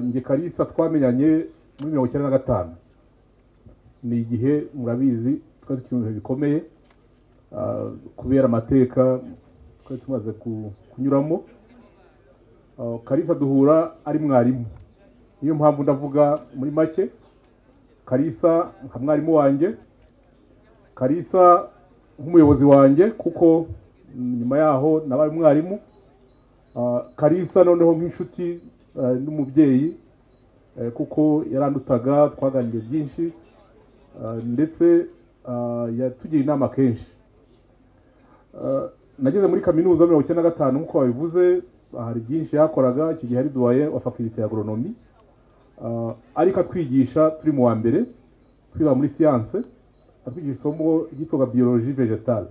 njye karisa twamenyanye muri mirongo icyenda na gatanu ni igihe murabizi twari tukiri mu bihe bikomeye ah, kubera amateka twari tumaze ku- kunyuramo Ah, karisa duhura ari mwarimu niyo mpamvu ndavuga muri make karisa nka mwarimu wanjye Kalisa nk'umuyobozi wanjye kuko mm, nyuma yaho nabaye umwarimu Ah, Kalisa noneho nk'inshuti ah, n'umubyeyi eh, kuko yarandutaga twaganiriye byinshi Ah, ndetse ah, yatugira inama kenshi Ah, nageze muri kaminuza mirongo icyenda na gatanu nk'uko wabivuze ah, hari byinshi yakoraga icyo gihe ari duwaye wa fakulite ya agoronomi Ah, ariko atwigisha turi mu wa mbere twiga muri siyanse atwigisha isomo ryitwaga biyoloji vegetale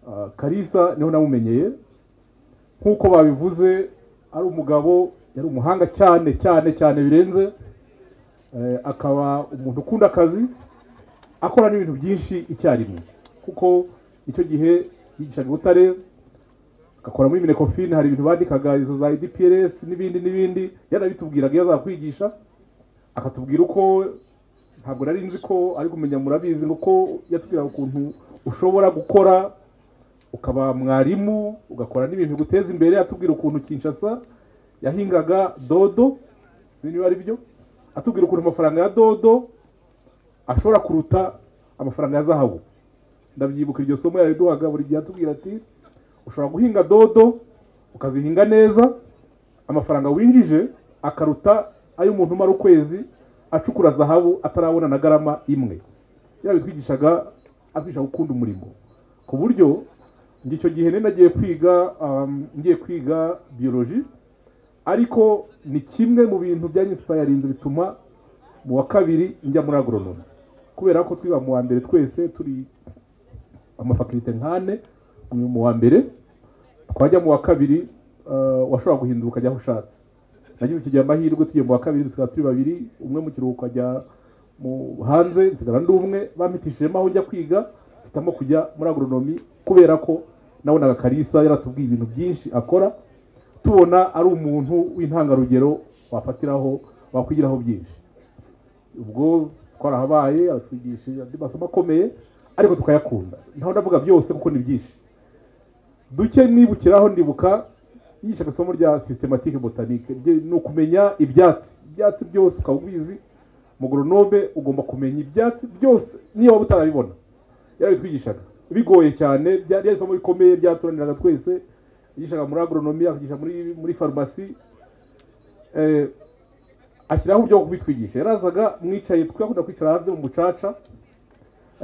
Ah, karisa niho namumenyeye nk'uko babivuze ari umugabo yari umuhanga cyane cyane cyane birenze Eh, akaba umuntu ukunda akazi akora n'ibintu byinshi icyarimwe kuko icyo gihe yigishaga i butare agakora muri minekofine hari ibintu bandikaga izo za idprs n'ibindi n'ibindi yarabitubwiraga iyo azakwigisha akatubwira uko ntabwo nari nzi ko ari kumenya murabizi ni uko yatubwiraga ukuntu ushobora gukora ukaba mwarimu ugakora n'ibintu biguteza imbere atubwira ukuntu kinshasa yahingaga dodo sinzi niba ari byo atubwira ukuntu amafaranga ya dodo ashobora kuruta amafaranga ya zahabu ndabyibukira iryo somo yariduhaga buri gihe atubwira ati ushobora guhinga dodo ukazihinga neza amafaranga winjije akaruta ay'umuntu umara ukwezi acukura zahabu atarabona na garama imwe yabitwigishaga atwigisha gukunda umurimo ku buryo njye icyo gihe nari nagiye kwiga um, ngiye kwiga biyoloji ariko ni kimwe mu bintu byanyisipayarinze bituma mu wa kabiri njya muri agoronomi kubera ko twiga mu wa mbere twese turi amafakirite nk'ane uyu mu wa mbere twajya mu wa kabiri ah, washobora guhindura ukajya aho ushatse nagize icyo gihe amahirwe tugiye mu wa kabiri dusigaye turi babiri umwe mu kiruhuko ajya mu hanze nsigara ndi umwe bampitishijemo aho njya kwiga mpitamo kujya muri agoronomi kubera ko nabonaga karisa yaratubwiye ibintu byinshi akora tubona ari umuntu w'intangarugero wafatiraho wakwigiraho byinshi ubwo twarahabaye aratwigishije andi masomo akomeye ariko tukayakunda ntaho ndavuga byose kuko ni byinshi duke mwibukiraho ndibuka yigishaga isomo rya systematique botanique rye- ni ukumenya ibyatsi ibyatsi byose ukaba ubizi mu goronome ugomba kumenya ibyatsi byose niyo waba utarabibona yarabitwigishaga bigoye cyane byari byari isomo rikomeye ryaturaniraga twese yigishaga muri agronomi akigisha muri muri farumasi eh, ashyiraho uburyo bwo kubitwigisha yarazaga mwicaye twakunda kwicara hanze mu mucaca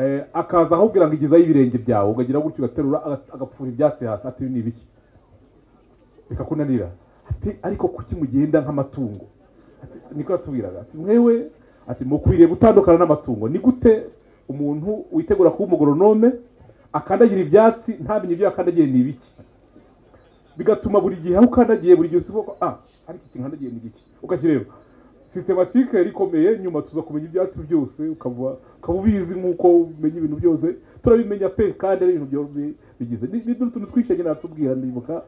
eh, akaza ahubwira ngo igezaho ibirenge byawe ukagira gutyo ugaterura aga- agapfura ibyatsi hasi ati "Ibi ni ibiki bikakunanira ati ariko kuki mugenda nk'amatungo Ati, niko yatubwiraga ati mwewe ati mukwiriye gutandukana n'amatungo ni gute umuntu witegura kuba umugoronome akandagira ibyatsi ntamenye ibyo yakandagiye ni ibiki bigatuma buri gihe aho ukandagiye buri gihe usiba ko ah ariko iki nkandagiye ni iki ukakireba sistematike yari ikomeye nyuma tuza kumenya ibyatsi byose ukaba ukaba ubizi nk'uko umenya ibintu byose turabimenya pe kandi ari ibintu byo- bi- bigize ni ni utuntu twinshi nyine atubwira ndibuka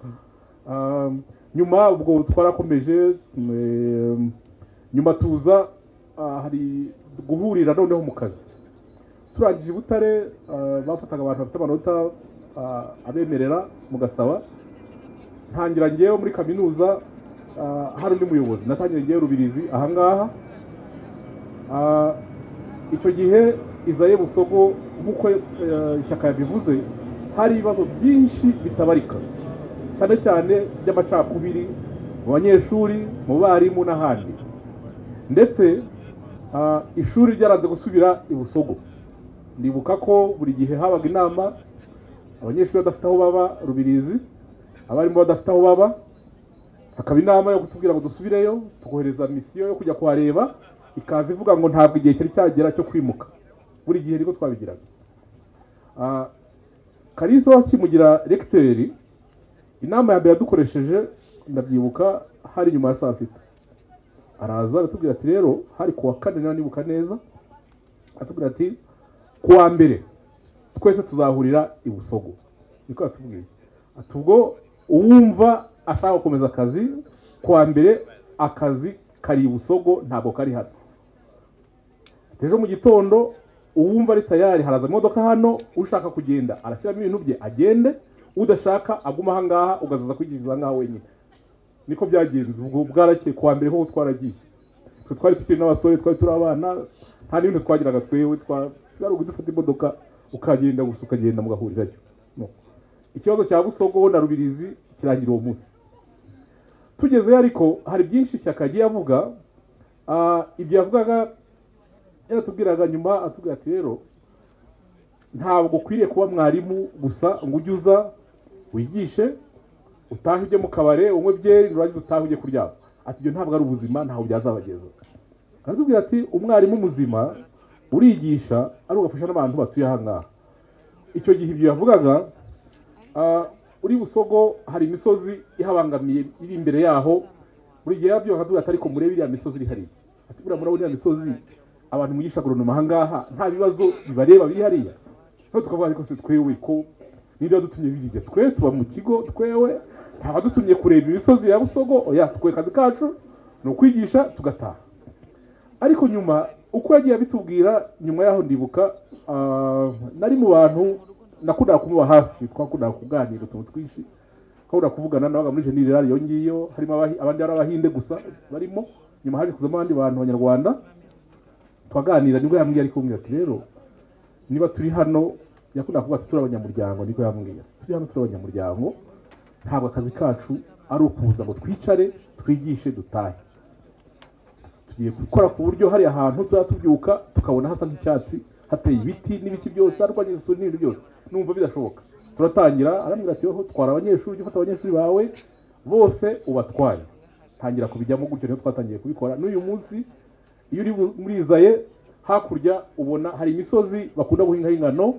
Ah, nyuma ubwo twarakomeje mm, nyuma tuza ah, hari guhurira noneho mu kazi turangije i butare ah, bafataga abantu bafite amanota ah, abemerera mugasaba ntangira ngewe muri kaminuza ah, hari undi muyobozi natangira ngewe rubirizi ahangaha Ah, icyo gihe izaye busogo nk'uko eh, ishyaka yabivuze hari ibibazo byinshi bitabarika cyane cyane by'amacakubiri mu banyeshuri mu barimu n'ahandi ndetse ah, ishuri ryaraze gusubira i busogo ndibuka ko buri gihe habaga inama abanyeshuri badafite aho baba rubirizi abarimu badafite aho baba hakaba inama yo kutubwira ngo dusubireyo tukohereza misiyo yo kujya kuhareba ikaza ivuga ngo ntabwo igihe cyari cyagera cyo kwimuka buri gihe niko twabigiraga Ah, kalisa wakimugira regiteri inama ya mbere yadukoresheje ndabyibuka hari nyuma ya saa sita araza aratubwira ati rero hari ku wa kane niba nibuka neza atubwira ati ku wa mbere twese tuzahurira i busogo niko yatubwiye ati ubwo uwumva ashaka gukomeza akazi ku wa mbere akazi kari ibusogo ntabwo kari hano ejo mu gitondo uwumva ari tayari haraza imodoka hano ushaka kugenda arashyiramo ibintu bye agende udashaka aguma ahangaha ugazaza kwigiriza ahangaha wenyine niko byagenze ubwo bwarakeye kuwa mbere ho twaragiye twe twari tukiri n'abasore twari turi abana nta n'ibintu twagiraga twewe twari ugufata imodoka ukagenda gusa ukagenda mugahurirayo ikibazo cya busogo na rubirizi kirangira uwo munsi tugezeyo ariko hari byinshi ishyaka yagiye avuga ibyo yavugaga yaratubwiraga nyuma atubwira ati rero ntabwo ukwiriye kuba mwarimu gusa ngo ujye uza wigishe utahe ujye mu kabare unywe byeri nurangiza utahe ujye kuryama ati ibyo ntabwo ari ubuzima ntaho byazabageza aratubwira ati umwarimu muzima urigisha ari ugafasha n'abantu batuye aha ngaha icyo gihe ibyo yavugaga uri busogo hari imisozi ihabangamiye iri imbere yaho buri gihe yabyo bakavuga ati ariko murebe iriya misozi iri hariya ati buriya murabona iriya misozi abantu mugisha agoronoma aha ngaha nta bibazo bibareba biri hariya noneho tukavuga ariko se twewe ko nibyo dutumye biriya twe tuba mu kigo twewe ntabwo dutumye kureba imisozi ya busogo oya twe akazi kacu ni ukwigisha tugataha ariko nyuma uko yagiye abitubwira nyuma yaho ndibuka nari mu bantu nakundaga kumuba hafi twakundaga kuganira utuntu twinshi twakunda kuvugana nabaga muri jeneri radiyo ngiyo harimo abandi ari abahinde gusa barimo nyuma haje kuzamo abandi bantu abanyarwanda twaganira nibwo yambwiye ariko mbwira ati rero niba turi hano yakundaga kuvuga ati turi abanyamuryango niko yambwira turi hano turi abanyamuryango ntabwo akazi kacu ari ukuza ngo twicare twigishe dutahe tugiye gukora ku buryo hari ahantu tuzaba tubyuka tukabona hasa nk'icyatsi hateye ibiti n'ibiti byose harwanya isuri n'ibintu byose numva bidashoboka turatangira arambwira ati wowe twara abanyeshuri ufata abanyeshuri bawe bose ubatware tangira kubijyamo gutyo niho twatangiye kubikora n'uyu munsi iyo uri muri izaye hakurya ubona hari imisozi bakunda guhingaho ingano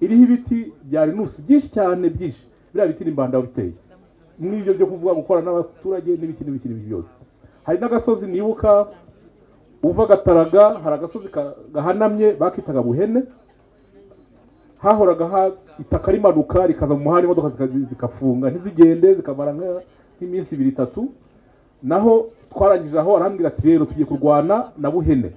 iriho ibiti bya rinusi byinshi cyane byinshi biriya biti n'imbanda biteye n'ibyo byo kuvuga gukora n'abaturage n'ibiki n'ibiki n'ibiki byose hari n'agasozi nibuka uva gataraga hari agasozi gahanamye bakitaga buhene hahoraga itaka rimanuka rikaza mu muhanda imodoka zikafunga ntizigende zikamara nk'iminsi ibiri itatu naho twarangije aho arambwira ati rero tugiye kurwana na buhene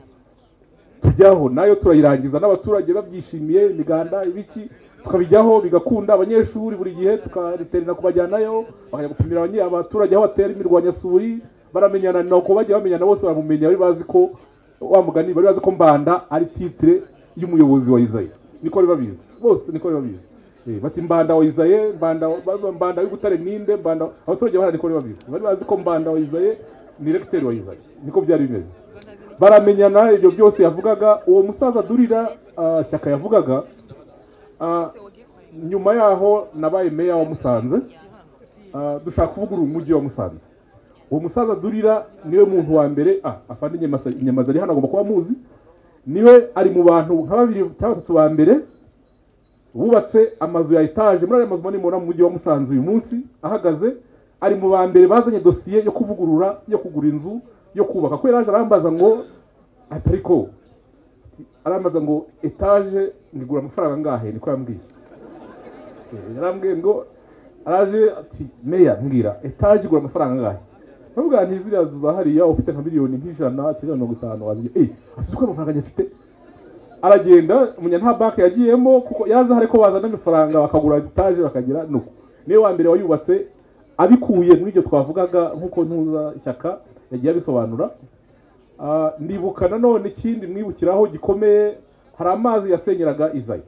tujyaho nayo turayirangiza n'abaturage babyishimiye imiganda ibiki tukabijyaho bigakunda abanyeshuri buri gihe tukariterera kubajyanayo bakajya gupimira abaturage aho batera imirwanyasuri baramenyana ni uko bajya bamenyana bose baramumenya bari bazi ko wa mugani bari bazi ko mbanda ari titire y'umuyobozi wa izayi niko bari babizi bose niko bari babizi bati mbanda wa izaye mbanda mbanda w'igutare ninde mbanda abaturage bahari niko bari babizi bari bazi ko mbanda wa izaye ni regiteri wa izaye niko byari bimeze baramenyana ibyo byose yavugaga uwo musaza durira shyaka yavugaga nyuma yaho nabaye meya wa musanze dushaka kuvugurura umujyi wa musanze uwo musaza durira niwe muntu wa mbere afande inyamaza ari hano agomba kuba amuzi niwe ari mu bantu nka babiri cyangwa batatu ba mbere bubatse amazu ya etaje muri ayo mazu manini mubona mu mujyi wa musanze uyu munsi ahagaze ari mu ba mbere bazanye dosiye yo kuvugurura yo kugura inzu yo kubaka kubera yaje arambaza ngo atari ko arambaza ngo etaje ngigura amafaranga angahe niko yambwiye yarambwiye ngo araje ati meya mbwira etaje igura amafaranga angahe nubwo ziriya nzu za hariya ufite nka miliyoni nk'ijana cyangwa mirongo itanu waziye eee asize uko amafaranga afite aragenda umenya nta banki yagiyemo kuko yaza hari ko bazana amafaranga bakagura etaje bakagira nuko niwe wa mbere wayubatse abikuye muri ibyo twavugaga nk'uko ntuza ishyaka yagiye abisobanura ndibuka nanone ikindi mwibukiraho gikomeye hari amazi yasenyeraga izayi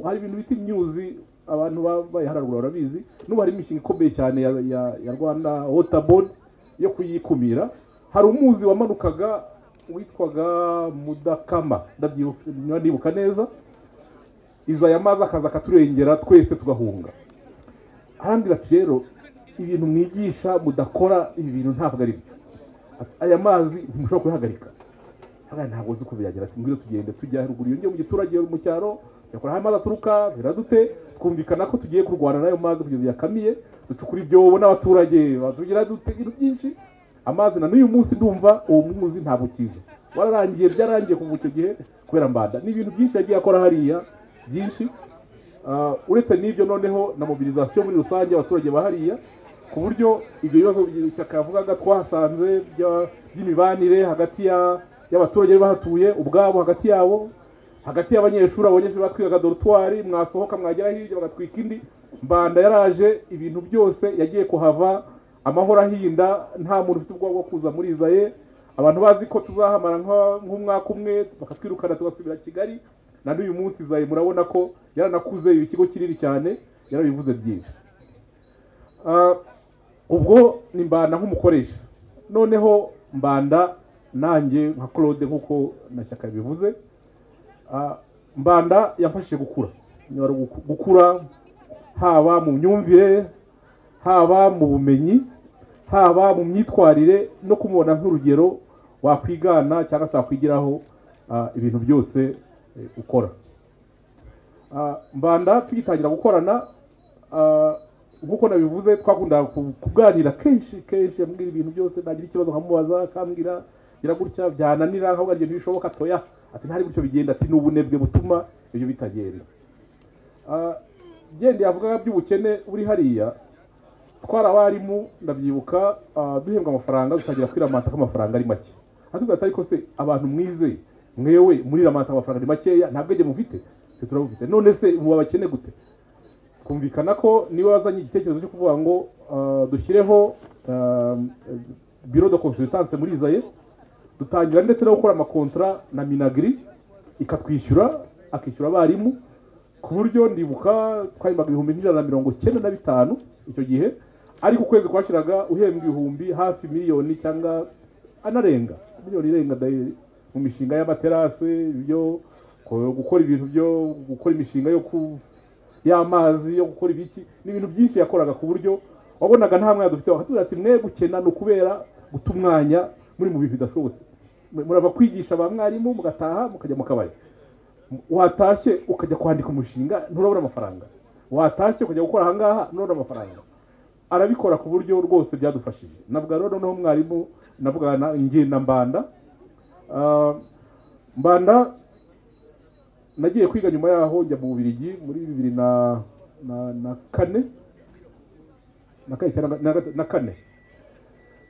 hari ibintu bita imyuzi abantu babaye haruguru barabizi n'ubu harimo imishinga ikomeye cyane ya rwanda wota bodi yo kuyikumira hari umuzi wamanukaga witwaga mudakama ndibuka neza iza ya mazi akaza akaturengera twese tugahunga arambwira ati rero ibintu mwigisha mudakora ibi bintu ntabwo ari byo aya mazi ntimushobora kuyahagarika ntabwo uzi uko byagira ati ngwino tugende tujya haruguru iyo ngiyo mu giturage mu cyaro yakora aho amazi aturuka ziradute twumvikana ko tugiye kurwana n'ayo mazi kugeza yakamiye ducukura ibyobo n'abaturage batugira dute ibintu byinshi amazi na n'uyu munsi ndumva uwo mwuzi ntabwo ukiza wararangiye byarangiye kuva icyo gihe kubera mbanda ni ibintu byinshi yagiye akora hariya byinshi uretse n'ibyo noneho na mobilizasiyo muri rusange abaturage ba hariya ku buryo ibyo bibazo ishyaka yavugaga twahasanze bya- by'imibanire hagati ya- y'abaturage bari bahatuye ubwabo hagati yabo hagati y'abanyeshuri abanyeshuri batwigaga dorutwari mwasohoka mwagera hirya bagatwika indi mbanda yaraje ibintu byose yagiye kuhava amahoro ahinda nta muntu ufite ubwoba bwo kuza muri izaye abantu bazi ko tuzahamara nka- nk'umwaka umwe bakatwirukana tugasubira kigali na n'uyu munsi izaye murabona ko yaranakuze ibi ikigo kinini cyane yarabivuze byinshi Ah, ubwo ni mbanda nk'umukoresha noneho mbanda nanjye nka claude nk'uko na shyaka bivuze Ah, mbanda yamfashije gukura Niba ari uguku- gukura haba mu myumvire haba mu bumenyi haba mu myitwarire no kumubona nk'urugero wakwigana cyangwa se wakwigiraho ah, ibintu byose eh, ukora Ah, mbanda tugitangira gukorana ah, nk'uko nabivuze twakundaga ku- kuganira kenshi kenshi ambwira ibintu byose nagira ikibazo nkamubaza akambwira gira gutya byananira nkavuga ngo ntibishoboka toya ati ntari gutyo bigenda ati ni ubunebwe butuma ibyo bitagenda Ah, gendeye avugaga by'ubukene buri hariya twari abarimu ndabyibuka ah, duhembwa amafaranga dutangira kwiramata ko amafaranga ari make atubwira ati ariko se abantu mwize mwewe muriramata amafaranga ni makeya nta bwenge mufite twe turabufite none se muba bakene gute kumvikana ko niba wazanye igitekerezo cyo kuvuga ngo ah, dushyireho ah, biro de consultance muri izaye dutangira ndetse no gukora amakontra na minagiri ikatwishyura akishyura abarimu ku buryo ndibuka twahembaga ibihumbi nk'ijana na mirongo cyenda na bitanu icyo gihe ariko ukwezi kwashiraga uhembwa ibihumbi hafi miliyoni cyangwa anarenga miliyoni irenga dayiri mu mishinga y'amaterase ibyo ko- gukora ibintu byo gukora imishinga yo ku y'amazi yo gukora ibiki ni ibintu byinshi yakoraga ku buryo wabonaga nta mwanya dufite bakatubwira ati mwe gukena ni ukubera guta umwanya muri mu bintu bidashobotse Mwe murava kwigisha ba mwarimu mugataha mukajya mu kabari watashye ukajya kwandika umushinga nturabona amafaranga watashye ukajya gukora ahangaha nturabona amafaranga arabikora ku buryo rwose byadufashije navuga rero noneho mwarimu navuga na njye na mbanda Ah, mbanda nagiye kwiga nyuma yaho njya mu Bubiligi muri bibiri na na na kane na kane cyangwa na, na kane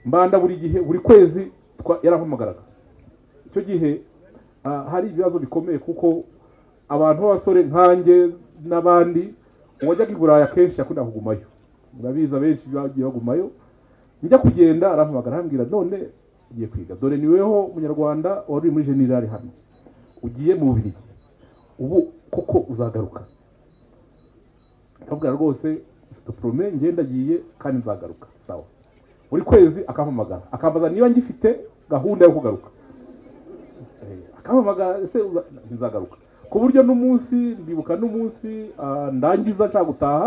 mbanda buri gihe buri kwezi twa- yarampamagaraga icyo gihe ah, hari ibibazo bikomeye kuko abantu b'abasore nkanjye n'abandi uwajyaga i Buraya kenshi yakunda kugumayo murabizi abenshi bagiye bagumayo njya kugenda arampamagara arambwira none ugiye kwiga dore ni weho munyarwanda wari uri muri generali hano ugiye mu Bubiligi ubu koko uzagaruka akabwira rwose mfite porome ngenda agiye kandi nzagaruka sawa buri kwezi akampamagara akambaza niba ngifite gahunda yo kugaruka Eh, akampamagara ese uza- nzagaruka ku buryo n'umunsi ndibuka n'umunsi ah, ndangiza nshaka gutaha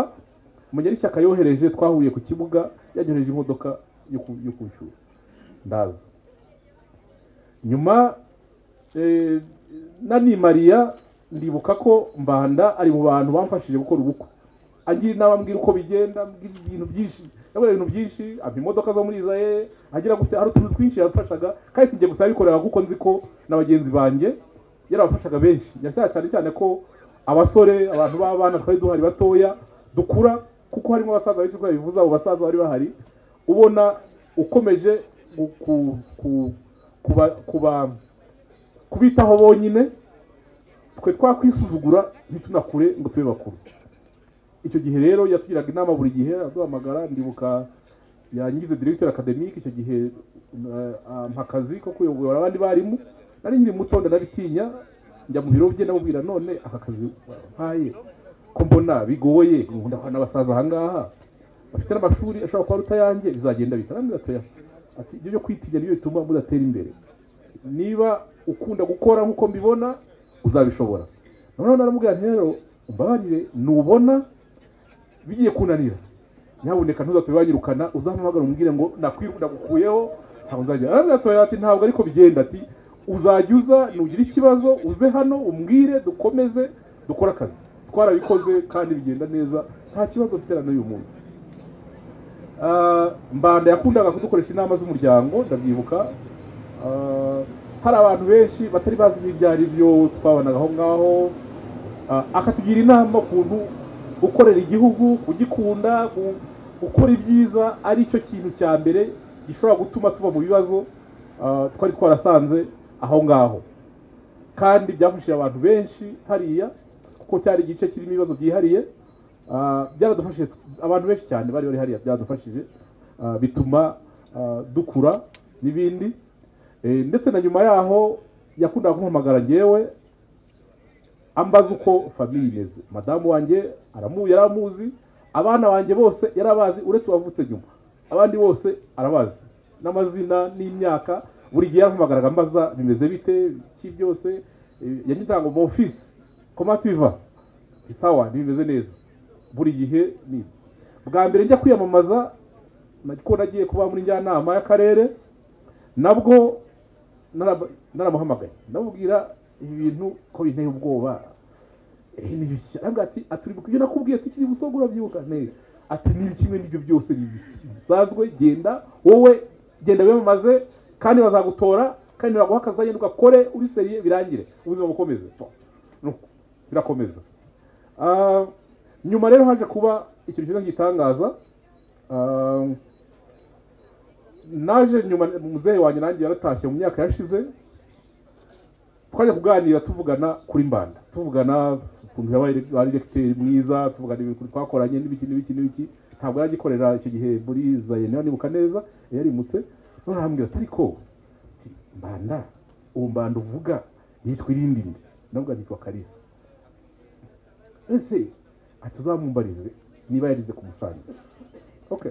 munyeshyaka yohereje twahuye ku kibuga yanyohereje imodoka yo ku- yo kwishyura ndaza nyuma eh, nani mariya ndibuka ko mbanda ari mu bantu bamfashije gukora ubukwe agira inama ambwira uko bigenda ambwira ibintu byinshi yabona ibintu byinshi ampa imodoka zo muri izaye agira gute hari utuntu twinshi yamfashaga kandi sinjye gusa yabikoreraga kuko nzi ko na bagenzi banjye yarabafashaga benshi yashaka cyane cyane ko abasore abantu b'abana twari duhari batoya dukura kuko harimo abasaza benshi uko yabivuze abo basaza bari bahari ubona ukomeje gu- ku- ku- kuba kuba kubitaho bonyine twe twakwisuzugura ntitunakure ngo tube bakuru icyo gihe rero yatugiraga inama buri gihe aduhamagara ndibuka yangize directeur academique icyo gihe uh, ampa akazi ko kuyobora abandi barimu nari nkiri muto ndanabitinya njya mu biro bye ndamubwira none aka kazi wampaye ko mbona bigoye ndabona abasaza ahangaha bafite n'amashuri ashobora kuba aruta yanjye bizagenda bitarambira toya ati ibyo byo kwitinya nibyo bituma mudatera imbere niba ukunda gukora nk'uko mbibona uzabishobora noneho naramubwira nti rero umbabarire nubona bigiye kunanira nyabuneka ntuzapfe banyirukana uzampamagara umubwire ngo nakwirukana gukuyeho ntabwo nzajya arambwira ati "Oya," ati ntabwo ariko bigenda ati uzajya uza nugira ikibazo uze hano umbwire dukomeze dukore akazi twarabikoze kandi bigenda neza nta kibazo mfite na n'uyu munsi Ah, mbanda yakundaga kudukoresha inama z'umuryango ndabyibuka Ah, hari abantu benshi batari bazi ibyo ari byo twabanaga aho ngaho Ah, akatugira inama ukuntu gukorera igihugu kugikunda gu- gukora ibyiza ari cyo kintu cya mbere gishobora gutuma tuva mu bibazo ah, twari twarasanze aho ngaho kandi byafashije abantu benshi hariya kuko cyari igice kirimo ibibazo byihariye ah, byaradufashije abantu benshi cyane bari bari hariya byadufashije ah, bituma ah, dukura n'ibindi Eh, ndetse na nyuma yaho yakundaga kumpamagara ngewe ambaza uko famiye imeze madamu wanjye aramu yari amuzi abana banjye bose yari abazi uretse uwavutse nyuma abandi bose arabazi n'amazina n'imyaka buri gihe yarampamagaraga ambaza bimeze bite iki byose eh, yanyitaga ngo ofisi komativa isawa ntibimeze neza buri gihe ni bwa mbere njya kwiyamamaza nako nagiye kuba muri njyanama y'akarere nabwo narab- naramuhamagaye ndamubwira ibintu ko binteye ubwoba Eh, ni ibiki? arambwira ati aturibuka ibyo nakubwiye tukiri busogo urabyibuka neza ati ni kimwe n'ibyo byose ni ibiki? bisanzwe genda wowe genda wiyamamaze kandi bazagutora kandi baguha akazajya ugakore uri seriye birangire ubuzima bukomeze Po. Nuko, birakomeza Ah, nyuma rero haje kuba ikintu cyiza gitangaza Ah, naje nyuma muzehe wanjye nanjye yaratashye mu myaka yashize twajya kuganira tuvugana kuri mbanda tuvugana ukuntu yabaye ari regiteri mwiza tuvugana ibintu twakoranye n'ibiki n'ibiki n'ibiki ntabwo yari agikorera icyo gihe muri zayeni niba nibuka neza yarimutse none arambwira ati ariko ati, mbanda uwo mbanda uvuga yitwa irindi nde nabwo yitwa karisa ese ati uzamumbarize niba yarize ku musange okay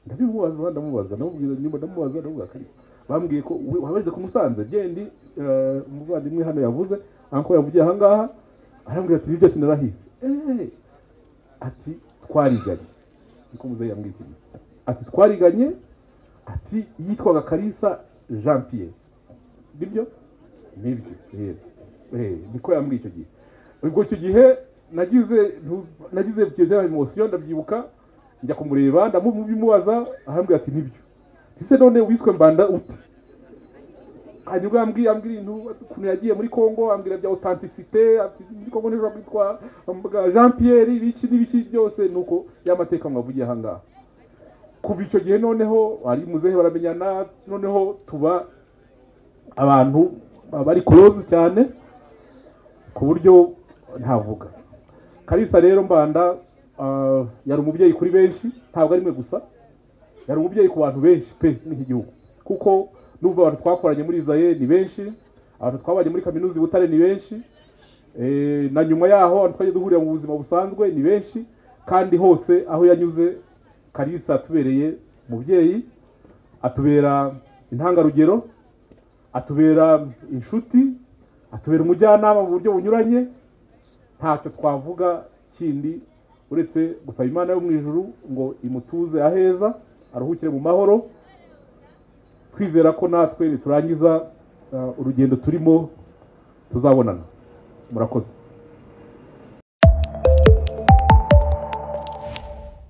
ndabimubaza ndamubaza ndamubwira nyuma ndamubaza ndamubaza kari bambwiye ko we- wabarize ku musanze gendi eh, umuvandimwe hano yavuze anko yavugiye aha ngaha arambwira ati nibyo tunarahize Eh, ati twariganye niko muzehe yambwiye ikintu ati twariganye ati yitwaga karisa jean pierre nibyo nibyo yes Eh, niko yambwiye icyo gihe ubwo icyo gihe nagize ntu- nagize ibyo bya emosiyo ndabyibuka njya kumureba ndamubimubaza arambwira ati nibyo ese none wiswe mbanda ute hanyuma yambwiye ambwira ibintu ukuntu yagiye muri congo ambwira bya authenticité ati muri congo nijo kwitwa ambwa jean pierre ibiki n'ibiki byose nuko y'amateka mwavugiye aha ngaha kuva icyo gihe noneho ari muzehe baramenyana noneho tuba abantu bari close cyane ku buryo ntavuga karisa rero mbanda ah, yari umubyeyi kuri benshi ntabwo ari mwe gusa yari umubyeyi ku bantu benshi pe muri iki gihugu kuko n'ubwo abantu twakoranye muri zaye ni benshi abantu twabanye muri kaminuza i butare ni benshi Eh, na nyuma yaho abantu twajya duhurira mu buzima busanzwe ni benshi kandi hose aho yanyuze karisa atubereye umubyeyi atubera intangarugero atubera inshuti atubera umujyanama mu buryo bunyuranye ntacyo twavuga kindi uretse gusaba imana yo mu ijuru ngo imutuze aheza aruhukire mu mahoro twizera ko natwe niturangiza uh, urugendo turimo tuzabonana murakoze